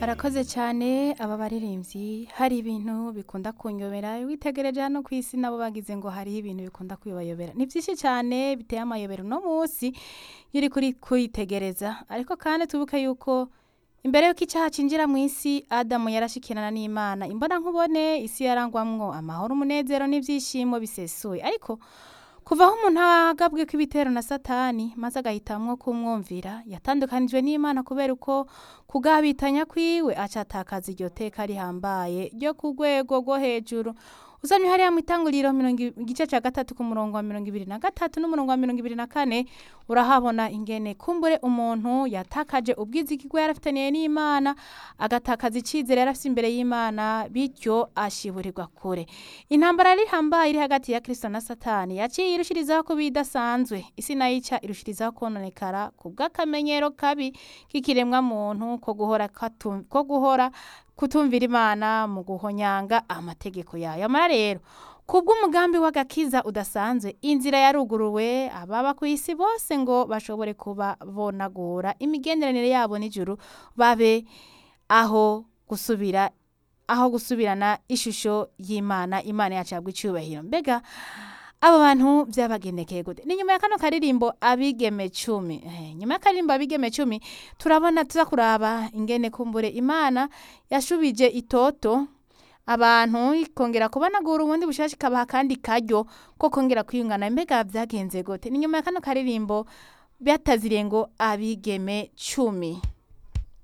barakoze cyane aba baririmbyi hari ibintu bikunda kunyobera witegereje hano ku isi nabo bagize ngo hariho ibintu bikunda kubayobera ni byinshi cyane biteye amayobera uno munsi iyo uri kuri kwitegereza ariko kandi tubuke yuko imbere y'uko icyaha cinjira mu isi adamu yarashikirana n'imana imbona nkubone isi yarangwamwo amahoro umunezero n'ibyishimo bisesuye ariko kuva aho umuntu agabwe kw'ibitero na satani maze agahitamwo kumwumvira yatandukanijwe n'imana kubera uko kugabitanya kwiwe acatakaza iryo teka rihambaye ryo ku rwego rwo hejuru uzanye hariya mu itanguriro mirongo igice cya gatatu ku murongo wa mirongo ibiri na gatatu n'umurongo wa mirongo ibiri na kane urahabona ingene kumbure umuntu yatakaje ubwizigirwa yari afitaniye n'imana agatakaza icyizere yari afite imbere y'imana bityo ashiburirwa kure intambara rihambaye iri hagati ya kirisito na satani yaciye irushirizaho kuba idasanzwe isi nayo ica irushirizaho kononekara ku bw'akamenyero kabi k'ikiremwa muntu ko guhora katu- ko guhora kutumvira imana mu guhonyanga amategeko yayo amara rero kubw'umugambi w'agakiza udasanzwe inzira yaruguruwe ababa ku isi bose ngo bashobore kuba bonagura imigenderanire yabo n'ijuru babe aho gusubira aho gusubirana ishusho y'imana imana yacu yabwa icyubahiro mbega abo bantu byabagendekeye gute ni nyuma ya kano karirimbo abigeme cumi Eh, nyuma y'akaririmbo abigeme cumi turabona tuza kuraba ingene kumbure imana yashubije itoto abantu ikongera kubanagura ubundi bushasha ikabaha kandi karyo ko kongera kwiyungana mbega byagenze gute ni nyuma ya kano karirimbo byataziriye ngo abigeme cumi